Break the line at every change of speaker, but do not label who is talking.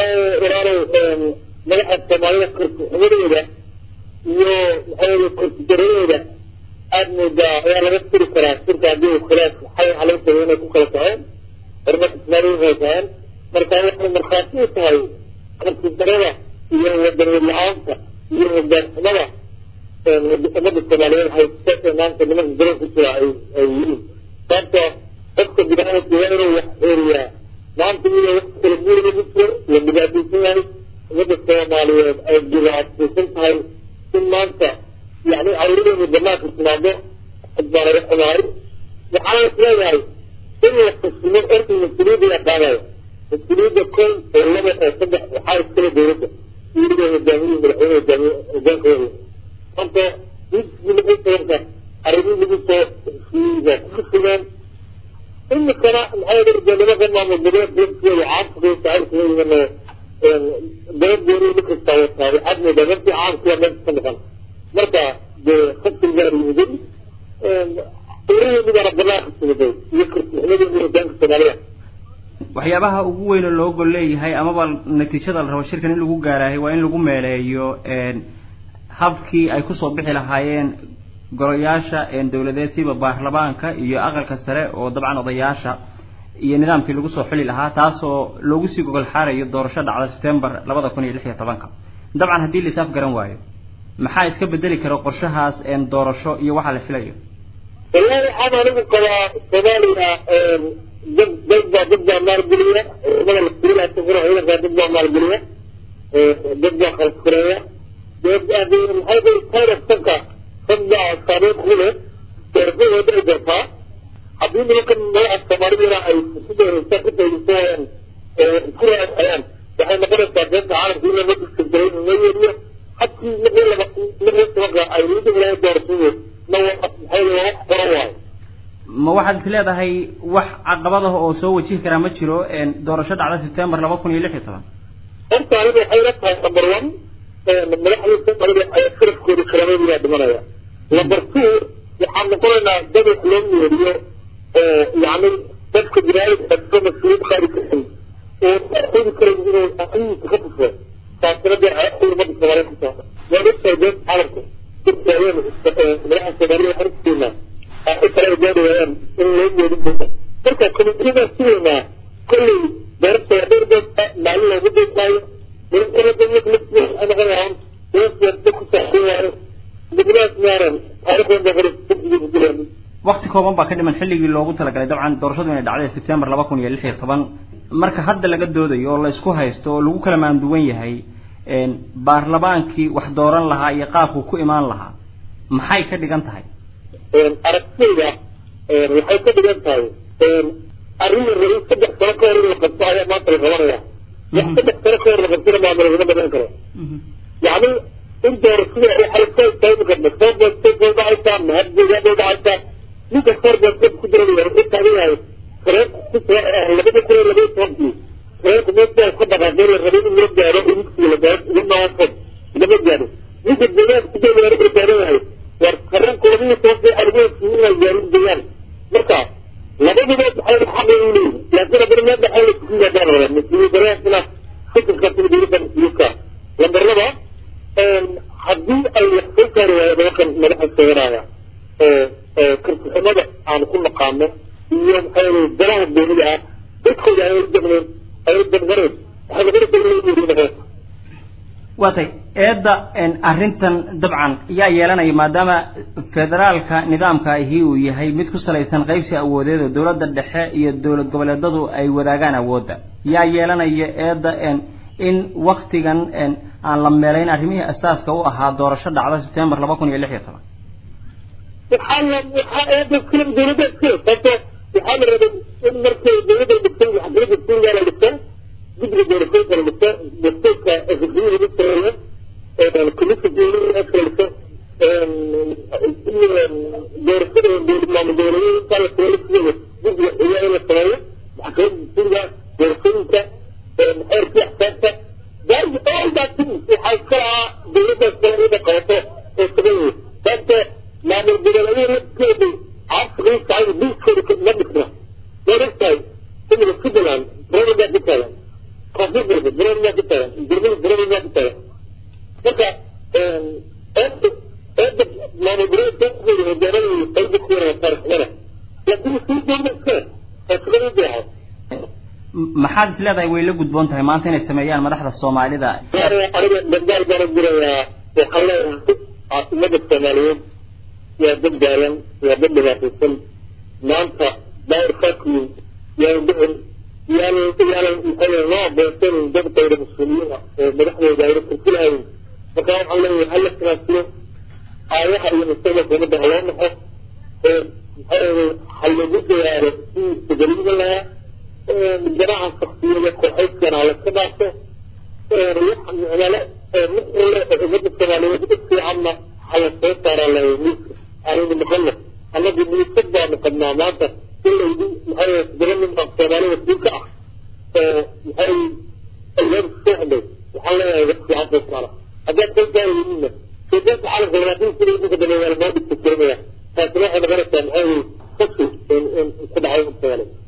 walaalow madaxa soomaalida korkuxumadooda iyo maxaa korkudaradooda aada moodaa ayaa laga tiri karaa sirka haddii khilaaf xay waxaa laga tagay inay ku kala kaceen horumarka soomaaliya waxay kaceen marka waxay markhaati u tahay korkudarada iyo wadaniyad la-aanta iyo hogaanxumada ummadda soomaaliyeed haysta maanta nimanka garan ku jira ay ay yihiin sababta qofka biniaadamka waa inuu wax xeeriyaa maanta iyadoo wax kala guur lagu jiro la dhibaataysan yahay ummadda soomaaliyeed ay dhibaataysan tahay in maanta yani cawradeenu banaanka timaado baana la xumahay waxaana isleeyahay in la fasimo orta mas-uuliyadda la qaadayo mas-uuliyadda kow oo laba oo saddex waxaa iskale dowladda iyadoo hogaamiyihii madaxweyne hogaamiye hogaanka waya marka midkii lagu sabarka arrimihii lagu soo heshiiyeyba ku fusugeen imikana maxaa yeele nimanka maamul goboleed dadkooda caamkooda saxibkooda dabadgooni nikastaa wataa waxaad moodaa markii caamkiya meesha ka maqan marka dee khasri gaar yimiday uraheedii baana banaanka timiday iyo kartixnimadii hogaanka soomaaliya
waxyaabaha ugu weyn oo loo gol leeyahay amaba natiijada la rabo shirkan in lagu gaaraahay waa in lagu meeleeyo habkii ay kusoo bixi lahaayeen golayaasha dowladeed siba baarlamaanka iyo aqalka sare oo dabcan odayaasha iyo nidaamkii lagu soo xuli lahaa taasoo loogu sii gogol xaarayo doorasho dhacda september labada kun iyo lix iyo tobanka dabcan haddii lisaaf garan waayo maxaa iska bedeli kara qorshahaas doorasho iyo waxaa la filayo
wallahi waxaan anigu qabaa soomaaliya dad dad baa dad baa maalgeliya ciidamada la furilaha safura ciidankaa dad baa maalgeliya dad baa khalfureeya maxay day tayrafsanka dad baa saameyn ku leh doorashadooda ay doortaa haddii nimankan madaxa soomaalidana ay sideesa ku taydisoayaan isku raacayaan waxay noqonaysaa beenta caalamka in lama diskantaray in loo yeeliyo habkii markii laba markii tobanka ay lagu deglahay doorashadood na maxay wax qoran waayo
ma waxaad is leedahay wax caqabadaha oo soo wajihi karaa ma jiro doorasho dhacda september laba kun iyo lix iyo toban
horta aniga waxay la tahay number one madaxdii soomaalida ay sharafkooda karamadooda dhimanaya number two waxaan noqonaynaa dad wax loo yeeriyo oo yani dadka binaadamka ka mas-uuliyad qaadi karin oo aqooni karin inuu aqlihiisa ka tuso taasina dee umada soomaaliyeed ku taala waan ogtahay beenta caalamka dadkaayeen madaxa soomaalida aragteena ay kala gaari waayaan in loo yeerin doono marka komitiyadaan sugaynaa kolley doorasha dhowr doodka maalin loogu doodmaayo
wakti kooban baa ka dhiman xilligii loogu talagalay dabcan doorashadu inay dhacday september laba kun iyo lix iyo toban marka hadda laga doodayo oo la isku haysto oo lagu kala maanduwan yahay baarlamaankii wax dooran lahaa iyo qaabku ku imaan lahaa maxay ka dhigan tahay
aragtiyda waxay ka dhigan tahay arrin la rabay saddex sano ka hor in la qabto ayaa maanta la qabanaya wax saddex sano ka hor la qabtona maama lagama badan karo yani in doorashada waxay ka taagi karna sooboosteed bay dhacaysaa mahadgeedaa bay dhacaysaa ninka sooboosteed ku jiranaya wuxuu taagan yahay labada kun iyo labaiyo tobankii reerku meesha ka dhaqaaqeen la rabay in loo gaaro inigsi la gaaro uga naafod lama gaaro ninka deegaanka ku joogaa wuxuu taagan yahay war qareenku labaiyo tobankii arrimahiisi inay gaarin deegaan marka labaduba waxay xaq u leeyihin laakiin haddana meel dhaxay la kugu yaadaan raba mas-uuliyadaraasina fikirka sida dowladda mas-uuliyadka lambar laba haddii ay wax soo saari waayo nimankan madaxa sheeganaya kartixumada aan ku naqaano iyo maxaa yele danaha dowlada ah dadkooda ay udamneen ay u dangareen waxay noqonaysaa in loo yeeriyo
waa tay eedda arrintan dabcan yaa yeelanaya maadaama federaalka nidaamka ahi uu yahay mid ku salaysan qaybsi awoodeed oo dowladda dhexe iyo dowlad goboleedadu ay wadaagaan awoodda yaa yeelanaya eedda in waktigan aan la meelayn arrimihii asaaska u ahaa doorasho dhacda september laba kun iyo lix iyo toban
waxaa la waxaa eedda iskale dowladda iskale sababto waxaa la rabay in markay dowladda dhigtay maxkamadda suuriya la dhigta guddiga doorashooyinka la dhigta dastuurka xisbiyada lagu sameeyo commission dowladda la dhigta doorashada maamul dowladeed intaa la sameeyo sidooda guddiga xigaa in la sameeyo maxkamadda suuriga doorashooyinka xeerkii axsaabta daari all that things waxaa iska lahaa dowladdaas kale ida qabato oo sameeyey sababto maamul goboleedyada lafteedu caasiqiisaay biiskooda ma dhisna waad ogtahay imika switzerland president ku taagan qof koonfur galbeed barood maa ku tagan galmudug barood maa ku tagan marka eedda eedda maamul goboleedkooda hogaanada qayba ku yara taariikhnada laakiin sii dowla iskale oo shaqada u deexay
maxaad is leedahay way la gudboon tahay maanta inay sameeyaan madaxda soomaalida
aniga dambaal baan u dirayaa waxaan leeyahay ummadda soomaaliyeed waa dad daalan waa dad dhibaataysan maanta daawir fakiin yaan dhicin yaan yaanan maxaa loo adoonsanin dad qayra mas-uuliyiina oo madaxdooda ayna silsilahayn marka waxaan leeyahay hala sinaasiyo aayaha iyo mustaqbalka ummadda ha loo naxo maxaa ha lagu dadaalo sidii isbedeliga lahaa jamaca shaksiyada kooxaydkana ha laska dhaafo micnale ummadda soomaaliyeed u fiicanna hala soo saaraa la miiska aanaynu maqalno annagu miisad baanu qabnaa maanta ilaydi maxaa todoba nin baa soomaalida kuu ka ah oo maxay albaab soo hadhay waxaan leeyahay wax fiican soo saara haddaad soo gaarayninna sodaanka caalamka laakiin sida idinka dambe waa lamoo dhigta keenaya taasina waxay noqonaysaa maxaa fashi ku dhacay soomaaliya